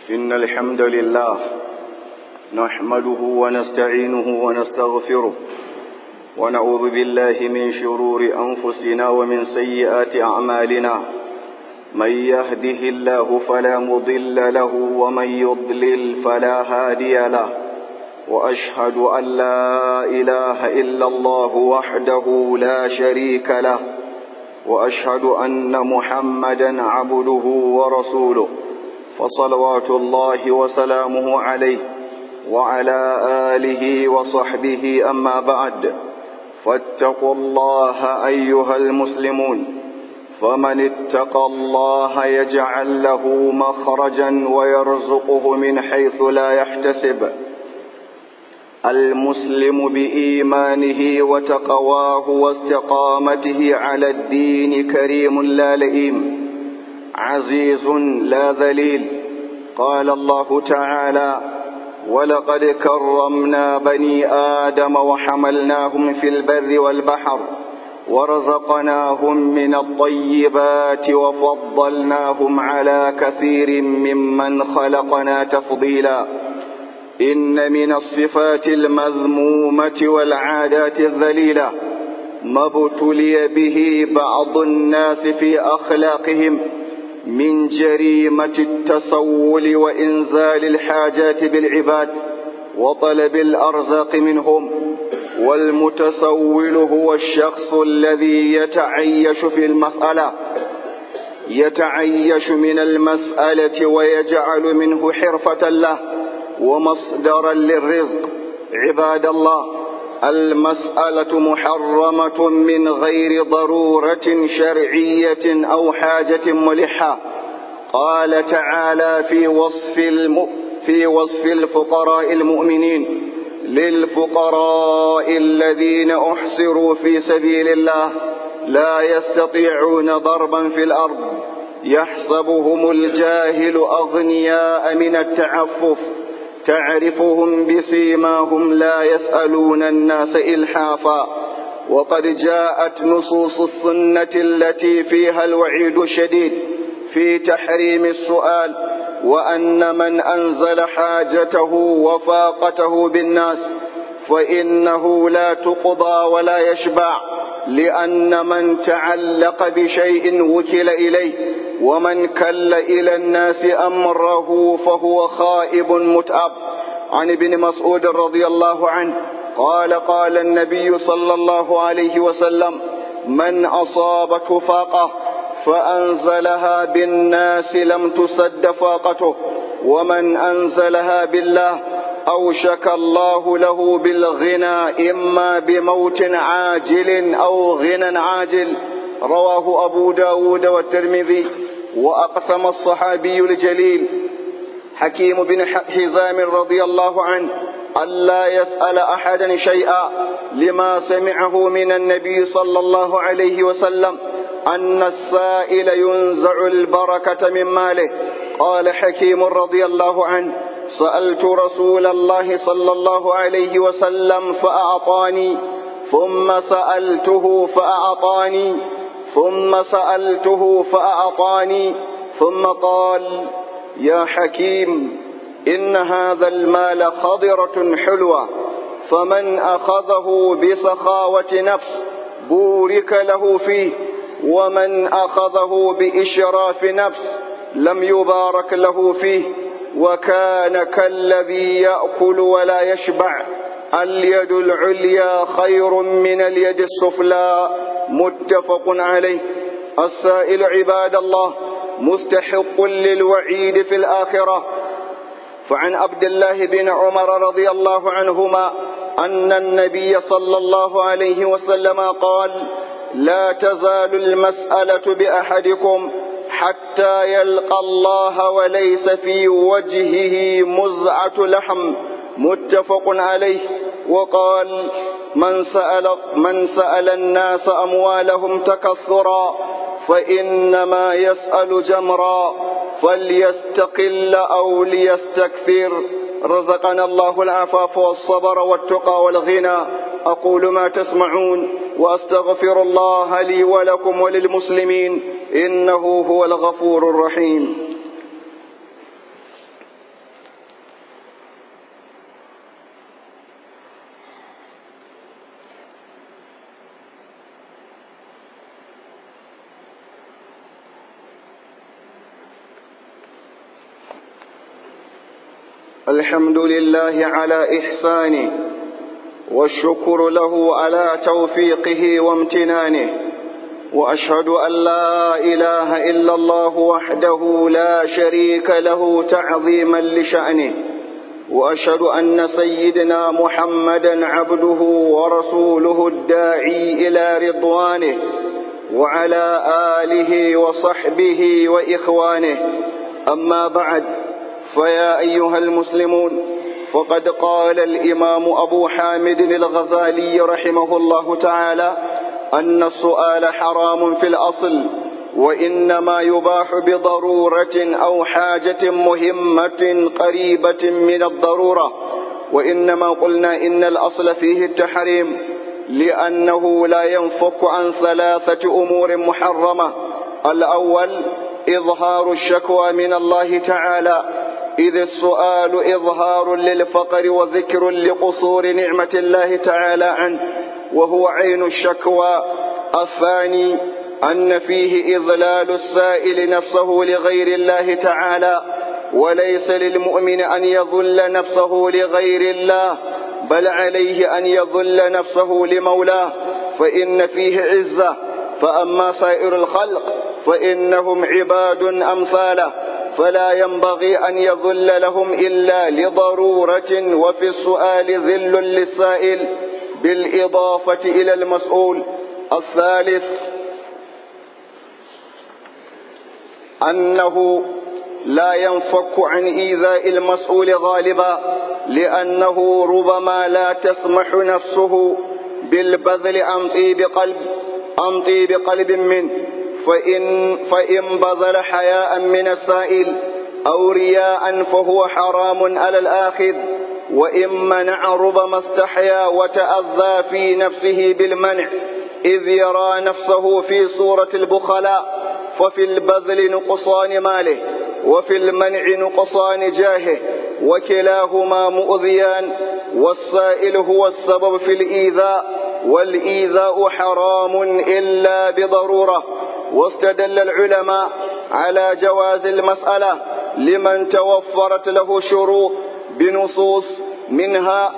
إن الحمد لله نحمده ونستعينه ونستغفره ونعوذ بالله من شرور أنفسنا ومن سيئات أعمالنا من يهده الله فلا مضل له ومن يضلل فلا هادي له وأشهد أن لا إله إلا الله وحده لا شريك له وأشهد أن محمدا عبده ورسوله فصلوات الله وسلامه عليه وعلى آله وصحبه أما بعد فاتقوا الله أيها المسلمون فمن اتقى الله يجعل له مخرجا ويرزقه من حيث لا يحتسب المسلم بإيمانه وتقواه واستقامته على الدين كريم لا لئيم عزيز لا ذليل قال الله تعالى ولقد كرمنا بني آدم وحملناهم في البر والبحر ورزقناهم من الطيبات وفضلناهم على كثير ممن خلقنا تفضيلا إن من الصفات المذمومة والعادات الذليلة ما ابتلي به بعض الناس في أخلاقهم من جريمة التسول وإنزال الحاجات بالعباد وطلب الأرزاق منهم والمتسول هو الشخص الذي يتعيش في المسألة يتعيش من المسألة ويجعل منه حرفة له ومصدرا للرزق عباد الله المسألة محرمة من غير ضرورة شرعية أو حاجة ملحة قال تعالى في وصف الم... في وصف الفقراء المؤمنين للفقراء الذين أحصروا في سبيل الله لا يستطيعون ضربا في الأرض يحسبهم الجاهل أغنياء من التعفف تعرفهم بسيماهم لا يسألون الناس إلحافا وقد جاءت نصوص السنة التي فيها الوعيد الشديد في تحريم السؤال وأن من أنزل حاجته وفاقته بالناس فإنه لا تقضى ولا يشبع لأن من تعلق بشيء وكل إليه ومن كل إلى الناس أمره فهو خائب متأب عن ابن مسعود رضي الله عنه قال قال النبي صلى الله عليه وسلم من أصابته فاقة فأنزلها بالناس لم تسد فاقته ومن أنزلها بالله أوشك الله له بالغنى إما بموت عاجل أو غنى عاجل رواه أبو داود والترمذي وأقسم الصحابي الجليل حكيم بن حزام رضي الله عنه ألا يسأل أحدا شيئا لما سمعه من النبي صلى الله عليه وسلم أن السائل ينزع البركة من ماله قال حكيم رضي الله عنه سألت رسول الله صلى الله عليه وسلم فأعطاني ثم سألته فأعطاني ثم سألته فأعطاني ثم قال يا حكيم إن هذا المال خضرة حلوة فمن أخذه بسخاوة نفس بورك له فيه ومن أخذه بإشراف نفس لم يبارك له فيه وكان كالذي يأكل ولا يشبع اليد العليا خير من اليد السفلى متفق عليه السائل عباد الله مستحق للوعيد في الآخرة فعن عبد الله بن عمر رضي الله عنهما أن النبي صلى الله عليه وسلم قال لا تزال المسألة بأحدكم حتى يلقى الله وليس في وجهه مزعة لحم متفق عليه وقال من سأل, من سأل الناس أموالهم تكثرا فإنما يسأل جمرا فليستقل أو ليستكثر رزقنا الله العفاف والصبر والتقى والغنى أقول ما تسمعون وأستغفر الله لي ولكم وللمسلمين إنه هو الغفور الرحيم الحمد لله على إحسانه والشكر له على توفيقه وامتنانه وأشهد أن لا إله إلا الله وحده لا شريك له تعظيما لشأنه وأشهد أن سيدنا محمدا عبده ورسوله الداعي إلى رضوانه وعلى آله وصحبه وإخوانه أما بعد فيا أيها المسلمون فقد قال الإمام أبو حامد الغزالي رحمه الله تعالى أن السؤال حرام في الأصل وإنما يباح بضرورة أو حاجة مهمة قريبة من الضرورة وإنما قلنا إن الأصل فيه التحريم لأنه لا ينفك عن ثلاثة أمور محرمة الأول إظهار الشكوى من الله تعالى إذ السؤال إظهار للفقر وذكر لقصور نعمة الله تعالى عنه وهو عين الشكوى الثاني أن فيه إضلال السائل نفسه لغير الله تعالى وليس للمؤمن أن يذل نفسه لغير الله بل عليه أن يذل نفسه لمولاه فإن فيه عزة فأما سائر الخلق فإنهم عباد أمثاله فلا ينبغي أن يذل لهم إلا لضرورة وفي السؤال ذل للسائل بالإضافة إلى المسؤول الثالث أنه لا ينفك عن إيذاء المسؤول غالبا لأنه ربما لا تسمح نفسه بالبذل عن طيب قلب عن طيب قلب منه فإن, فإن بذل حياء من السائل أو رياء فهو حرام على الآخذ وإن منع ربما استحيا وتأذى في نفسه بالمنع إذ يرى نفسه في صورة البخلاء ففي البذل نقصان ماله وفي المنع نقصان جاهه وكلاهما مؤذيان والسائل هو السبب في الإيذاء والإيذاء حرام إلا بضرورة واستدل العلماء على جواز المسألة لمن توفرت له شروط بنصوص منها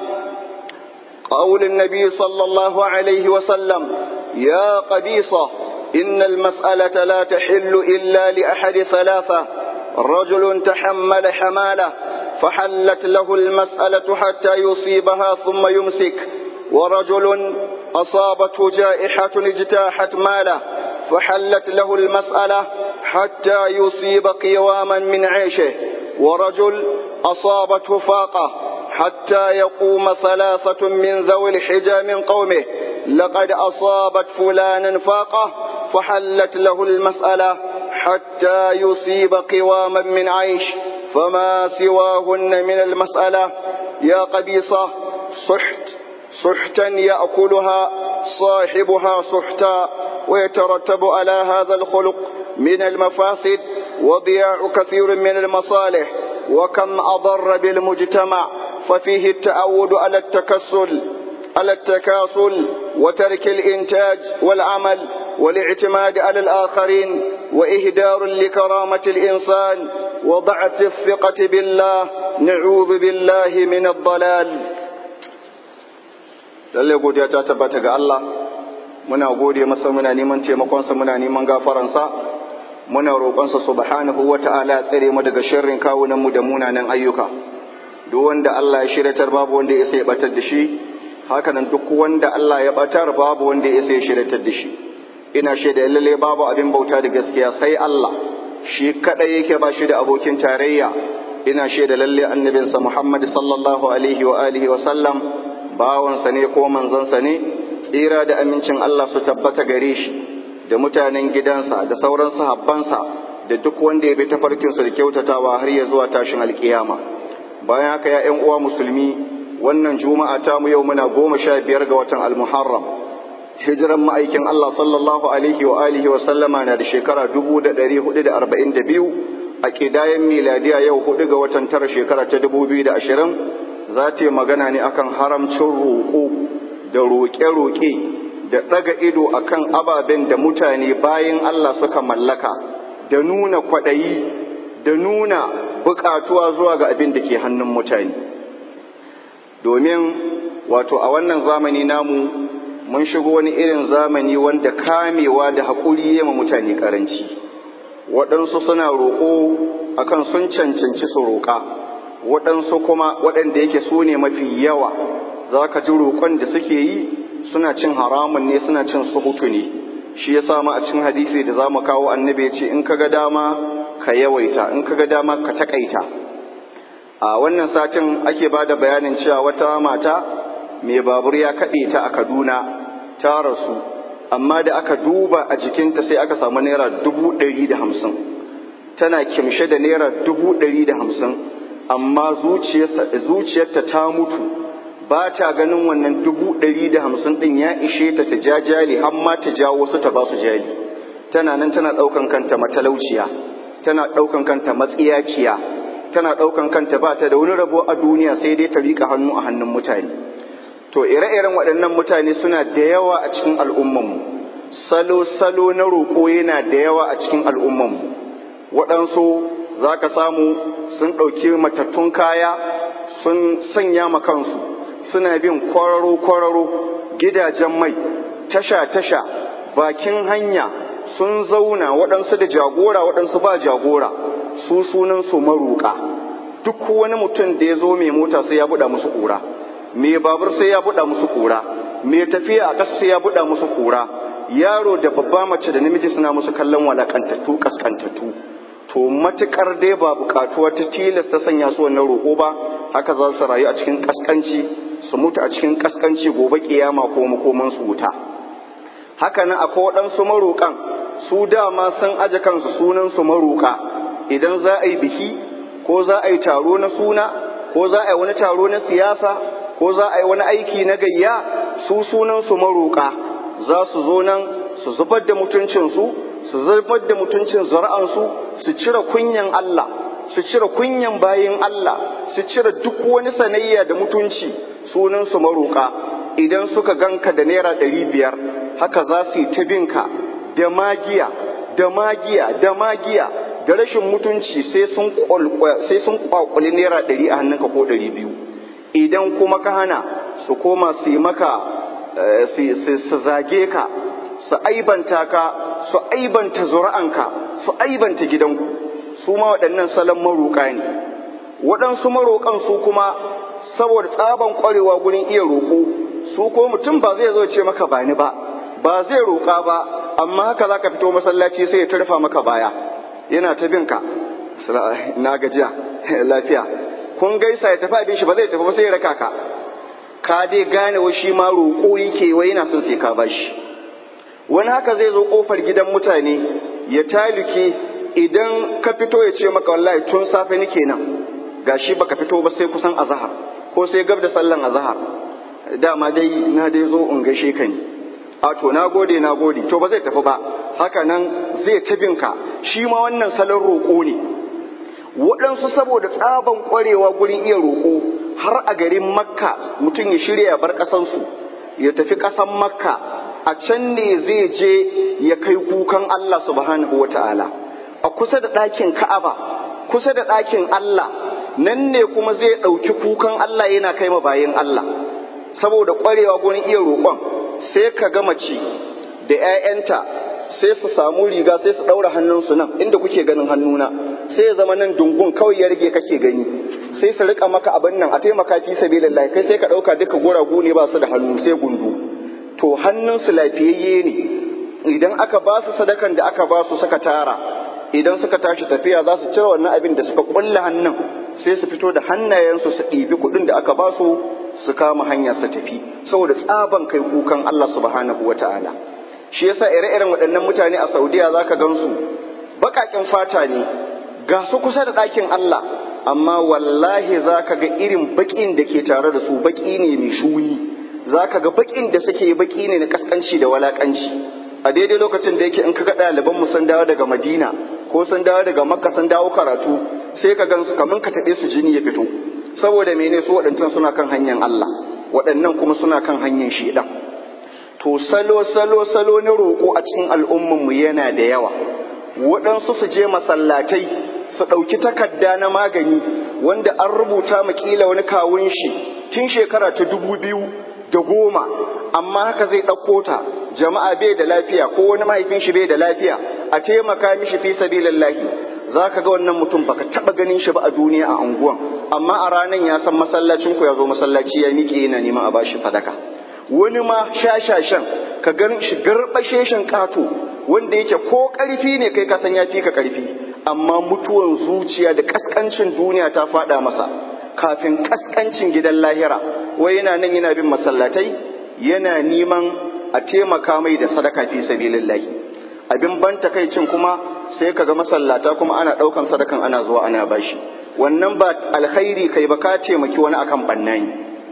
قول النبي صلى الله عليه وسلم يا قبيصة إن المسألة لا تحل إلا لأحد ثلاثة رجل تحمل حمالة فحلت له المسألة حتى يصيبها ثم يمسك ورجل أصابته جائحة اجتاحت ماله فحلت له المسألة حتى يصيب قواما من عيشه ورجل أصابته فاقة حتى يقوم ثلاثة من ذوي الحجى من قومه لقد أصابت فلانا فاقة فحلت له المسألة حتى يصيب قواما من عيش فما سواهن من المسألة يا قبيصة صحت سحتا يأكلها صاحبها سحتا ويترتب على هذا الخلق من المفاسد وضياع كثير من المصالح وكم أضر بالمجتمع ففيه التعود على التكسل على التكاسل وترك الإنتاج والعمل والاعتماد على الآخرين وإهدار لكرامة الإنسان وضعف الثقة بالله نعوذ بالله من الضلال lalle godiya ta tabbata ga Allah muna gode masa muna neman taimakonsa muna neman gafaransa muna roƙonsa subhanahu wata'ala tsare mu daga sharrin kawunan mu da munanan ayyuka duk wanda Allah ya shiratar babu wanda ya sai ya batar da shi hakanan duk wanda Allah ya batar babu wanda ya sai ya shiratar da shi ina shaida lalle babu abin bauta da gaskiya sai Allah shi kadai yake ba shi da abokin tarayya ina shaida lalle annabinsa Muhammad sallallahu alaihi wa alihi wa sallam bawansa ne ko manzansa ne tsira da amincin Allah su tabbata gare shi da mutanen gidansa da sauran sahabbansa da duk wanda ya bi tafarkinsu da kyautatawa har ya zuwa tashin alkiyama bayan haka ya ƴan uwa musulmi wannan juma'a ta mu yau muna goma sha biyar ga watan almuharram hijiran ma'aikin Allah sallallahu alaihi wa alihi wa sallama na da shekara dubu da ɗari hudu da arba'in da biyu a ƙidayen miladiya yau hudu ga watan tara shekara ta dubu biyu da ashirin za ta yi magana ne akan haramcin roƙo da roƙe-roƙe da ɗaga ido akan ababen da mutane bayan Allah suka mallaka da nuna kwaɗayi da nuna buƙatuwa zuwa ga abin da ke hannun mutane domin wato a wannan zamani namu mun shigo wani irin zamani wanda kamewa da haƙuri yama mutane ƙaranci waɗansu suna roƙo akan sun cancanci su roƙa waɗansu kuma waɗanda yake su ne mafi yawa za ka ji roƙon da suke yi suna cin haramun ne suna cin suhutu ne shi ya samu a cikin hadisi da za mu kawo annabi ya ce in ka ga dama ka yawaita in ka ga dama ka taƙaita a wannan satin ake ba da bayanin cewa wata mata mai babur ya kaɗe ta a kaduna ta rasu amma da aka duba a jikinta sai aka samu naira dubu ɗari da hamsin tana kimshe da naira dubu ɗari da hamsin amma zuciyarta ta mutu ba ta ganin wannan dubu ɗari da hamsin ɗin ya ishe ta ta ja jali har ma ta jawo su ta ba su jali tana nan tana ɗaukan kanta matalauciya tana ɗaukan kanta matsiyaciya tana ɗaukan kanta ba ta da wani rabo a duniya sai dai ta riƙa hannu a hannun mutane to ire-iren waɗannan mutane suna da yawa a cikin al'ummanmu salo-salo na roƙo yana da yawa a cikin al'ummanmu waɗansu za ka samu sun ɗauki matattun kaya sun sanya ma kansu suna bin kwararo-kwararo gidajen mai tasha-tasha bakin hanya sun zauna waɗansu da jagora waɗansu ba jagora su sunansu maruƙa duk wani mutum da ya zo mai mota sai ya buɗa musu ƙura mai babur sai ya buɗa musu ƙura mai tafiya a ƙasa sai ya buɗa musu ƙura yaro da babba mace da namiji suna musu kallon walakantattu kaskantattu to matukar dai ba buƙatuwa ta tilas ta sanya su wannan roƙo ba haka za su rayu a cikin kaskanci su mutu a cikin kaskanci gobe kiyama ko makoman su wuta haka nan akwai waɗansu maroƙan su dama sun aje kansu sunan su maroƙa idan za a yi biki ko za a yi taro na suna ko za a yi wani taro na siyasa ko za a yi wani aiki na gayya su sunan su maroƙa za su zo nan su zubar da mutuncinsu su zubar da mutuncin zara'ansu su cire kunyan Allah su cire kunyan bayin Allah su cire duk wani sanayya da mutunci sunan su maroƙa idan suka ganka da naira ɗari biyar haka za su yi ta binka da magiya da magiya da magiya da rashin mutunci sai sun sai sun kwakwali naira ɗari a hannunka ko ɗari biyu idan kuma ka hana su koma su yi maka su zage ka su aibanta ka su aibanta zuri'anka su aibanta gidanku su ma waɗannan salon maroƙa ne waɗansu maroƙan su kuma saboda tsaban ƙwarewa gurin iya roƙo su ko mutum ba zai zo ce maka bani ba ba zai roƙa ba amma haka za ka fito masallaci sai ya tarfa maka baya yana ta bin ka na gajiya lafiya kun gaisa ya tafi abin shi ba zai tafi ba sai ya raka ka ka dai gane wa shi ma roƙo yake wai yana son sai ka bashi wani haka zai zo ƙofar gidan mutane ya taluke idan ka fito ya ce maka wallahi tun safe nake nan gashi baka fito ba sai kusan azahar ko sai gab da sallan azahar dama dai na dai zo in gaishe ka ne a to na gode na gode to ba zai tafi ba haka nan zai tabinka shi ma wannan salon roƙo ne waɗansu saboda tsaban ƙwarewa gurin iya roƙo har a garin makka mutum ya shirya ya bar ƙasansu ya tafi ƙasan makka a can ne zai je ya kai kukan Allah subhanahu wa ta'ala a kusa da ɗakin ka'aba kusa da ɗakin Allah nan ne kuma zai ɗauki kukan Allah yana kai ma bayan Allah saboda ƙwarewa gurin iya roƙon sai ka ga mace da 'ya'yanta sai su samu riga sai su ɗaura hannunsu nan inda kuke ganin hannuna sai ya zama nan dungun kawai ya rage kake gani sai su rika maka abin nan a taimaka fi sabilillah kai sai ka ɗauka duka guragu ne ba su da hannu sai gundu to hannunsu lafiyayye ne idan aka ba su sadakan da aka ba su suka tara idan suka tashi tafiya za su cire wannan abin da suka kulle hannun sai su fito da hannayensu su ɗibi kuɗin da aka ba su su kama hanya su tafi saboda tsaban kai kukan Allah subhanahu wata'ala shi yasa ire-iren waɗannan mutane a Saudiya zaka gansu baƙaƙen fata ne ga su kusa da ɗakin Allah amma wallahi zaka ga irin baƙin da ke tare da su baƙi ne mai shuni zaka ga baƙin da suke baƙi ne na kaskanci da walakanci a daidai lokacin da yake in kaga ɗaliban mu sun dawo daga Madina ko sun dawo daga Makka sun dawo karatu sai ka gansu kaman ka taɓe su jini ya fito saboda mene su waɗancan suna kan hanyar Allah waɗannan kuma suna kan hanyar shedan to salo salo salo na roƙo a cikin al'umman mu yana da yawa waɗansu su je masallatai su ɗauki takarda na magani wanda an rubuta ma kila wani kawun shi tun shekara ta dubu biyu da goma amma haka zai ɗauko ta jama'a bai da lafiya ko wani mahaifin shi bai da lafiya a taimaka mishi fi sabilillahi za ka ga wannan mutum baka taɓa ganin shi ba a duniya a unguwan amma a ranar ya san masallacin ku ya zo masallaci ya miƙe yana neman a bashi sadaka wani ma shashashan ka gan shi garbasheshen ƙato wanda yake ko ƙarfi ne kai ka san ya fi ka ƙarfi amma mutuwan zuciya da ƙasƙancin duniya ta faɗa masa kafin ƙasƙancin gidan lahira wai yana nan yana bin masallatai yana neman a taimaka mai da sadaka fi sabilillahi abin ban takaicin kuma sai kaga masallata kuma ana ɗaukan sadakan ana zuwa ana bashi wannan ba alkhairi kai ba ka taimaki wani akan bannani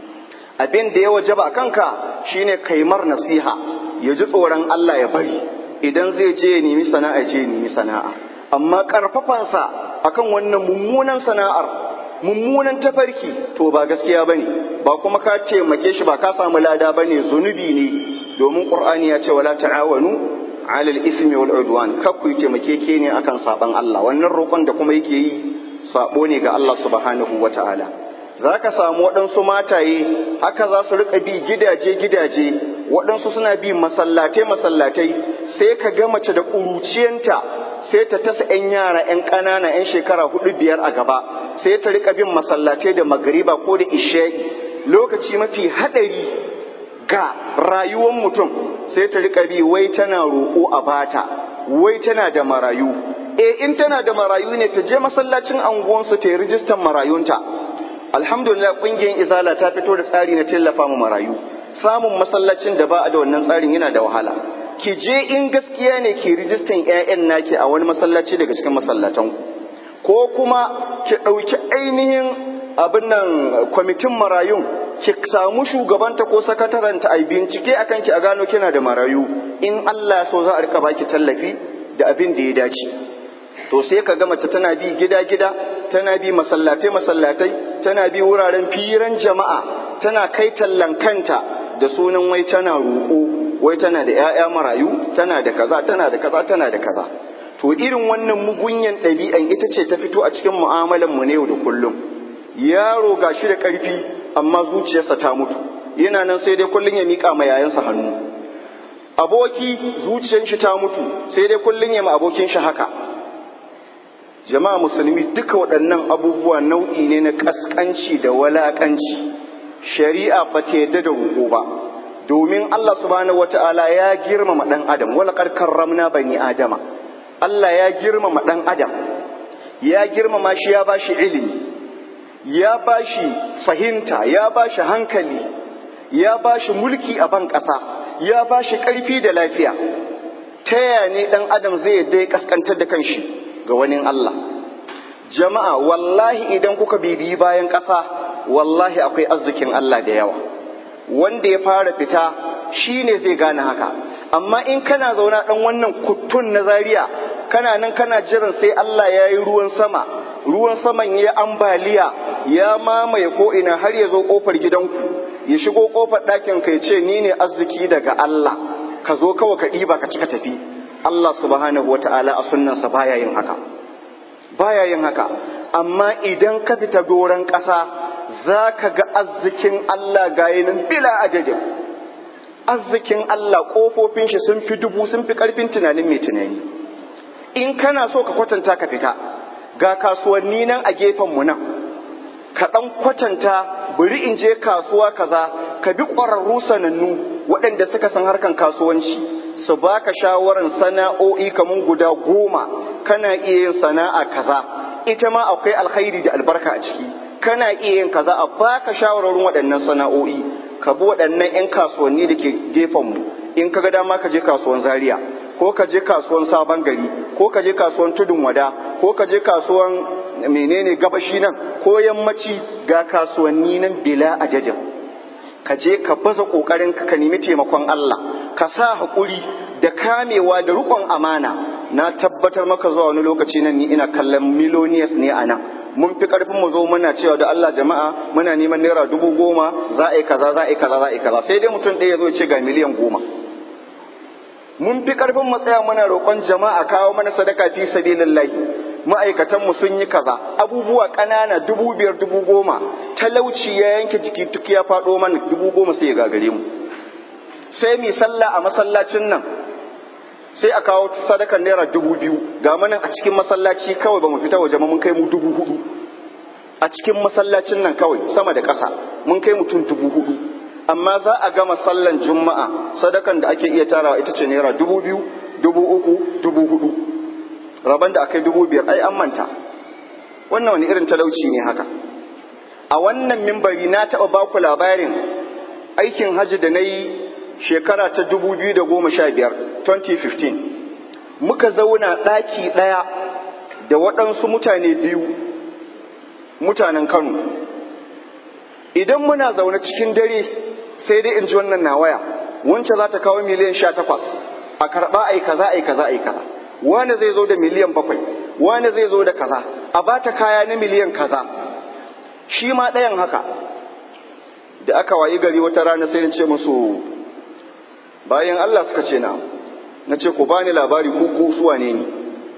abin da ya wajaba kanka shine kaimar nasiha ya ji tsoron Allah ya bari idan zai je ya nemi sana'a je ya nemi sana'a amma karfafansa akan wannan mummunan sana'ar mummunan tafarki to ba gaskiya bane ba kuma ka taimake shi ba ka samu lada bane zunubi ne domin qur'ani ya ce wala ta'awanu alal ismi wal udwan kar ku taimake ke ne akan saban Allah wannan roƙon da kuma yake yi sabo ne ga Allah subhanahu wata'ala za ka samu waɗansu mataye haka za su riƙa bi gidaje-gidaje waɗansu suna bi masallatai-masallatai sai ka ga mace da ƙuruciyanta sai ta tasa 'yan yara 'yan ƙanana 'yan shekara hudu biyar a gaba sai ta riƙa bin masallatai da magariba ko da isha'i lokaci mafi haɗari ga rayuwar mutum sai ta riƙa bi wai tana roƙo a bata wai tana da marayu e in tana da marayu ne ta je masallacin anguwansu ta yi rijistan marayunta alhamdulillah kungiyar izala ta fito da tsari na tallafa mu marayu samun masallacin da ba a da wannan tsarin yana da wahala ki je in gaskiya ne ki rijistan ƴaƴan naki a wani masallaci daga cikin masallatan ko kuma ki ɗauki ainihin abin nan kwamitin marayun ki samu shugabanta ko sakataranta a bincike akan ki a gano kina da marayu in Allah so za a rika baki tallafi da abin da ya dace to sai ka ga mace tana bi gida-gida tana bi masallatai-masallatai tana bi wuraren firan jama'a tana kai tallan kanta da sunan wai tana roƙo wai tana da 'ya'ya marayu tana da kaza tana da kaza tana da kaza to irin wannan mugunyan ɗabi'an ita ce ta fito a cikin mu'amalan mu ne yau da kullum yaro ga shi da ƙarfi amma zuciyarsa ta mutu yana nan sai dai kullum ya miƙa ma yayansa hannu aboki zuciyar shi ta mutu sai dai kullum ya ma abokin shi haka jama'a musulmi duka waɗannan abubuwa nau'i ne na ƙasƙanci da walaƙanci shari'a ba ta yadda da roƙo ba domin Allah subhanahu wata'ala ya girmama ɗan adam wala karramna bani adama Allah ya girmama ɗan adam ya girmama shi ya bashi ilimi ya bashi fahimta ya bashi hankali ya bashi mulki a ban ƙasa ya bashi ƙarfi da lafiya ta yaya ne ɗan adam zai yadda ya ƙasƙantar da kanshi ga wani Allah. Jama'a, wallahi idan kuka bibiyi bayan ƙasa, wallahi akwai arzikin Allah da yawa. Wanda ya fara fita shi ne zai gane haka. Amma in kana zauna ɗan wannan kuttun na zariya, kana nan kana jiran sai Allah ya yi ruwan sama, ruwan saman ya ambaliya, ya mamaye ko'ina har ya zo ƙofar gidanku, ya shigo ƙofar ɗakin ka ya ce ni ne arziki daga Allah, ka zo kawai ka ɗiba ka cika tafi. Allah subhanahu wa ta'ala a sunnansa baya yin haka, baya yin haka, amma idan ka fita doron ƙasa za ka ga arzikin Allah gayinin bila ajajin. Arzikin Allah ƙofofin shi sun fi dubu sun fi ƙarfin tunanin mai tunani. In kana so ka kwatanta ka fita, ga kasuwanni nan a gefenmu nan, ka ɗan kwatanta bari in je kasuwa kaza, ka bi ƙwararru sanannu waɗanda suka san harkan kasuwanci. su baka shawaran sana'o'i kamar guda goma kana iya yin sana'a kaza ita ma akwai alkhairi da albarka a ciki kana iya yin kaza a baka shawararin waɗannan sana'o'i ka bi waɗannan 'yan kasuwanni da ke gefen mu in ka ga dama ka je kasuwan zaria ko ka je kasuwan sabon gari ko ka je kasuwan tudun wada ko ka je kasuwan menene gabashi nan ko yammaci ga kasuwanni nan bila ajajin ka je ka baza kokarin ka ka nemi taimakon Allah ka sa haƙuri da kamewa da riƙon amana na tabbatar maka zuwa wani lokaci nan ni ina kallon millionaires ne a nan mun fi karfin mu zo muna cewa da Allah jama'a muna neman naira dubu goma za a yi kaza za a yi kaza za a yi kaza sai dai mutum ɗaya ya zo ce ga miliyan goma mun fi karfin mu tsaya muna roƙon jama'a kawo mana sadaka fi sabilillahi ma'aikatanmu sun yi kaza abubuwa ƙanana dubu biyar dubu goma talauci ya yanke jiki duk ya faɗo mana dubu goma sai ya gagare mu sai mi sallah a masallacin nan sai a kawo sadakar naira dubu biyu ga manan a cikin masallaci kawai ba mu fita waje mun kai mu dubu hudu a cikin masallacin nan kawai sama da ƙasa mun kai mutum dubu hudu amma za a gama sallan juma'a sadakan da ake iya tarawa ita ce naira dubu biyu dubu uku dubu hudu rabon da aka yi dubu biyar ai an manta wannan wani irin talauci ne haka a wannan mimbari na taɓa baku labarin aikin hajji da na yi shekara ta dubu biyu da goma sha biyar 2015 muka zauna ɗaki ɗaya da waɗansu mutane biyu mutanen kano idan muna zaune cikin dare sai dai in ji wannan na waya wancan za ta kawo miliyan sha takwas a karɓa ai kaza ai kaza ai kaza wani zai zo da miliyan bakwai wani zai zo da kaza a bata kaya na miliyan kaza shi ma ɗayan haka da aka wayi gari wata rana sai ce musu bayan Allah suka ce na na ce ku bani labari ku ku suwa ne ni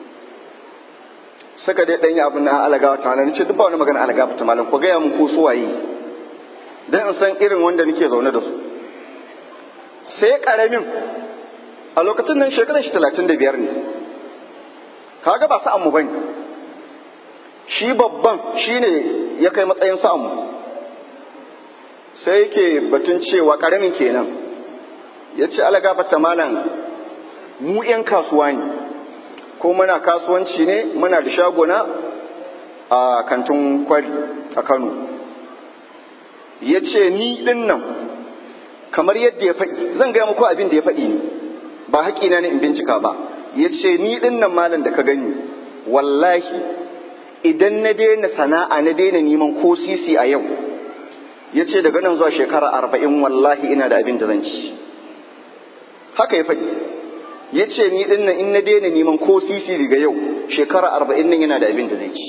suka dai ɗanyi abin na alagawa ta na ce duk ba wani magana alagawa ta malam ku gaya mun ku suwaye dan in san irin wanda nake zaune da su sai karamin a lokacin nan shekarar shi talatin da biyar ne kaga ba sa'an mu bane shi babban shine ya kai matsayin sa'an mu sai yake batun cewa karamin kenan ya ce ala gafata malam mu 'yan kasuwa ne ko muna kasuwanci ne muna da shagona a kantin kwari a kano ya ce ni ɗin nan kamar yadda ya faɗi zan gaya muku abin da ya faɗi ne ba haƙina ne in bincika ba ya ce ni ɗin nan malam da ka gani wallahi idan na daina sana'a na daina neman ko sisi a yau ya ce daga nan zuwa shekara arba'in wallahi ina da abin da zan ci haka ya faɗi ya ce ni ɗin nan in na daina neman ko sisi daga yau shekara arba'in nan yana da abin da zai ci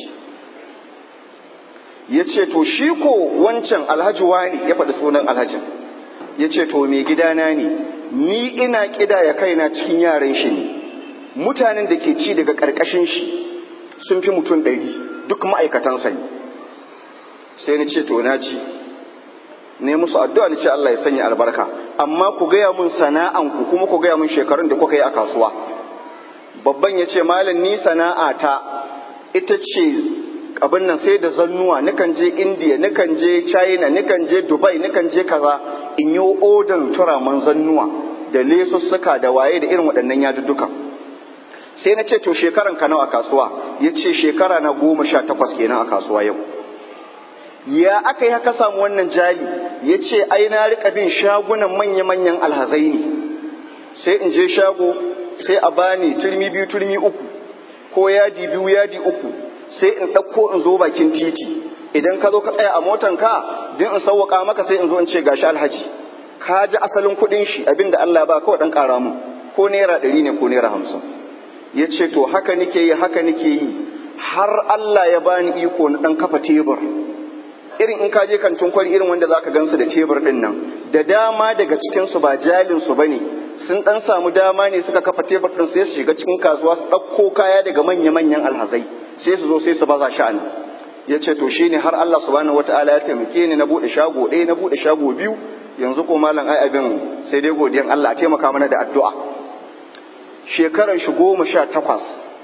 ya ce to shi ko wancan alhaji wani ya faɗi sunan alhajin ya ce to mai gidana ne ni ina ƙidaya kaina cikin yaran shi ne mutanen da ke ci daga ƙarƙashin shi sun fi mutum ɗari duk ma'aikatansa ne sai ni ce to na ci ne musu addu'a ni ce Allah ya sanya albarka amma ku gaya mun sana'anku kuma ku gaya mun shekarun da kuka yi a kasuwa babban ya ce malam ni sana'ata ita ce abin nan sai da zannuwa nikan je indiya nikan je china nikan je dubai nikan je kaza in yi odan turaman zannuwa da lesussuka da waye da irin waɗannan yadudduka sai na ce to shekaran ka nawa a kasuwa ya ce shekara na goma sha takwas kenan a kasuwa yau ya aka yi haka samu wannan jali ya ce ai na rika bin shagunan manya-manyan alhazai ne sai in je shago sai a bani turmi biyu turmi uku ko yadi biyu yadi uku sai in ɗauko in zo bakin titi idan ka zo ka tsaya a motan ka din in sauwaka maka sai in zo in ce gashi alhaji ka ji asalin kuɗin shi abinda Allah ba kawai ɗan ƙara mu ko naira ɗari ne ko naira hamsin ya ce to haka nake yi haka nake yi har Allah ya bani iko na ɗan kafa tebur irin in ka je kantin kwari irin wanda zaka gansu da tebur din nan da dama daga cikin su ba jalin su bane sun dan samu dama ne suka kafa tebur din sai su shiga cikin kasuwa su dauko kaya daga manya manyan alhazai sai su zo sai su baza sha'ani yace to shine har Allah subhanahu wataala ya taimake ni na bude shago ɗaya na bude shago biyu yanzu ko malam ai abin sai dai godiyan Allah a taimaka mana da addu'a shekaran shi goma sha takwas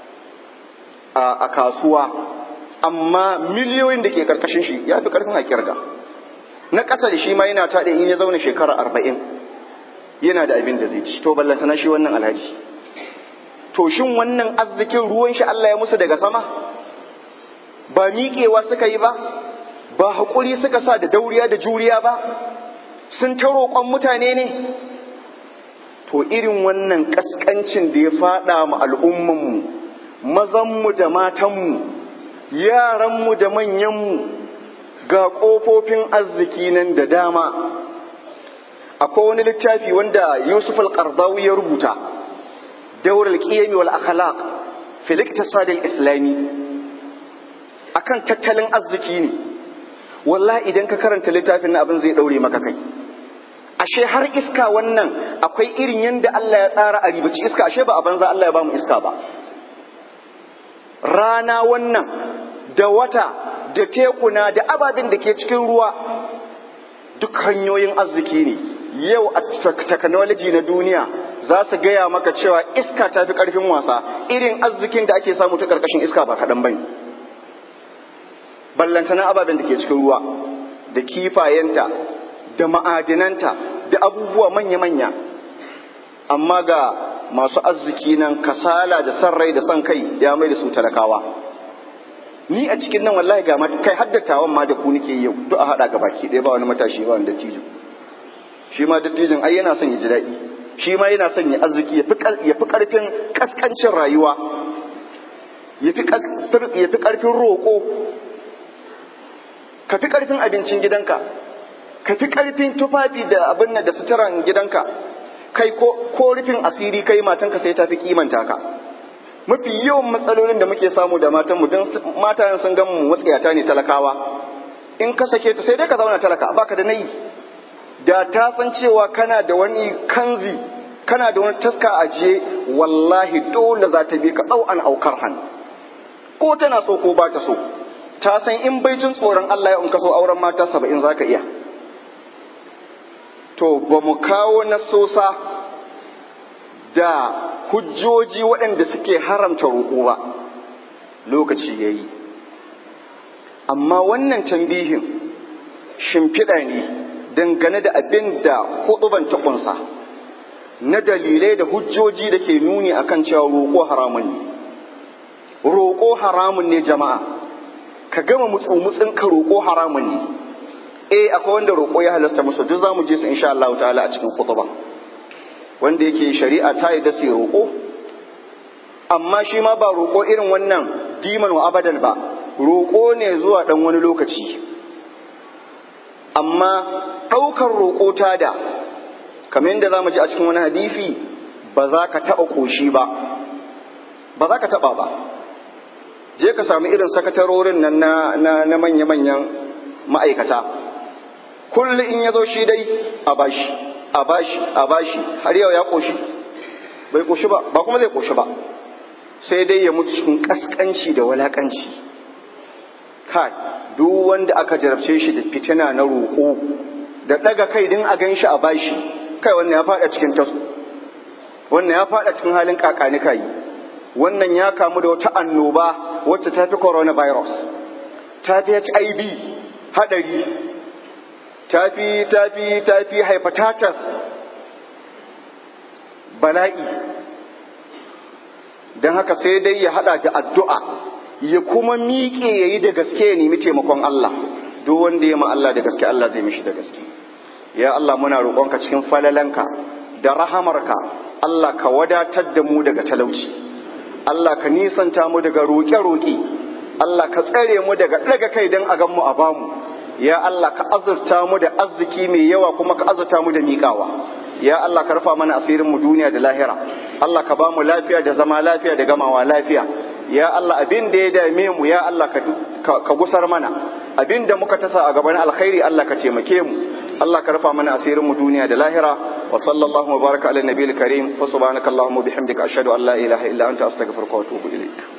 a kasuwa amma miliyoyin da ke karkashin shi ya fi karfin a kirga na ƙasa da shi ma yana taɗe in ya zauna shekara arba'in yana da abin da zai ci to ballanta na shi wannan alhaji to shin wannan arzikin ruwan shi Allah ya musu daga sama ba miƙewa suka yi ba ba haƙuri suka sa da dauriya da juriya ba sun ta roƙon mutane ne to irin wannan ƙasƙancin da ya faɗa mu al'ummanmu mazanmu da matanmu yaranmu da manyanmu ga ƙofofin arziki nan da dama akwai wani littafi wanda yusuf al-qardawi ya rubuta daur al-qiyam wal akhlaq fil iktisad al-islami akan tattalin arziki ne wallahi idan ka karanta littafin nan abin zai daure maka kai ashe har iska wannan akwai irin yanda Allah ya tsara a ribaci iska ashe ba a banza Allah ya ba mu iska ba rana wannan da wata da tekuna da ababen da ke cikin ruwa duk hanyoyin arziki ne yau a technology na duniya za su gaya maka cewa iska ta fi ƙarfin wasa irin arzikin da ake samu ta ƙarƙashin iska ba kaɗan bane ballantana ababen da ke cikin ruwa da kifayenta da ma'adinanta da abubuwa manya-manya amma ga masu arziki nan kasala da san rai da san kai ya mai da su talakawa ni a cikin nan wallahi ga mata kai haddatawan ma da ku nake yau duk a haɗa ga baki ɗaya ba wani matashi ba wani dattijo shi ma dattijin ai yana son ya ji daɗi shi ma yana son ya arziki ya fi ƙarfin ƙasƙancin rayuwa ya fi ƙarfin roƙo ka fi ƙarfin abincin gidanka ka fi ƙarfin tufafi da abin da suturan gidanka kai ko rufin asiri kai matanka sai ta fi kimanta ka mafi yawan matsalolin da muke samu da matanmu don matayen sun gan mu matsiyata ne talakawa in ka sake ta sai dai ka zauna talaka baka da nayi da ta san cewa kana da wani kanzi kana da wani taska ajiye wallahi dole za ta bi ka au an aukar hannu ko tana so ko ba ta so ta san in bai jin tsoron Allah ya in ka so auren mata saba'in za ka iya to ba mu kawo nasosa da hujjoji waɗanda suke haramta roƙo ba lokaci ya yi amma wannan tambihin shimfiɗa ne dangane da abin da huɗuban ta ƙunsa na dalilai da hujjoji da ke nuni akan cewa roƙo haramun ne roƙo haramun ne jama'a ka gama mutsumutsin ka roƙo haramun ne eh akwai wanda roƙo ya halasta musu duk zamu je su insha Allah ta'ala a cikin khutba wanda yake shari'a ta yi da sai roƙo amma shi ma ba roƙo irin wannan diman wa abadan ba roƙo ne zuwa dan wani lokaci amma ɗaukar roƙo ta da kamar yadda zamu ji a cikin wani hadisi ba za ka taɓa ƙoshi ba ba za ka taɓa ba je ka samu irin sakatarorin nan na, na, manya-manyan ma'aikata kullum in ya zo shi dai a bashi a bashi a bashi har yau ya ƙoshi bai ƙoshi ba ba kuma zai ƙoshi ba sai dai ya mutu cikin ƙasƙanci da walaƙanci kai duk wanda aka jarabce shi da fitina na roƙo da ɗaga kai din a gan shi a bashi kai wannan ya faɗa cikin tasu wannan ya faɗa cikin halin kakani kai wannan ya kamu da wata annoba wacce ta fi coronavirus ta fi hiv haɗari ta fi ta fi ta fi hepatitis bala'i don haka sai dai ya haɗa da addu'a ya kuma miƙe ya yi da gaske ya nemi taimakon Allah duk wanda ya ma Allah da gaske Allah zai mishi da gaske ya Allah muna roƙonka cikin falalanka da rahamarka Allah ka wadatar da mu daga talauci Allah ka nisanta mu daga roƙe-roƙe Allah ka tsare mu daga ɗaga kai don a gan mu a bamu ya Allah ka azurta mu da arziki mai yawa kuma ka azurta mu da miƙawa ya Allah ka rufa mana asirin mu duniya da lahira Allah ka ba mu lafiya da zama lafiya da gamawa lafiya ya Allah abin da ya dame mu ya Allah ka gusar mana abin da muka tasa a gaban alkhairi Allah ka taimake mu Allah ka rufa mana asirin mu duniya da lahira wa sallallahu wa baraka ala nabiyil karim fa subhanaka allahumma bihamdika ashhadu an la ilaha illa anta astaghfiruka wa atubu ilaik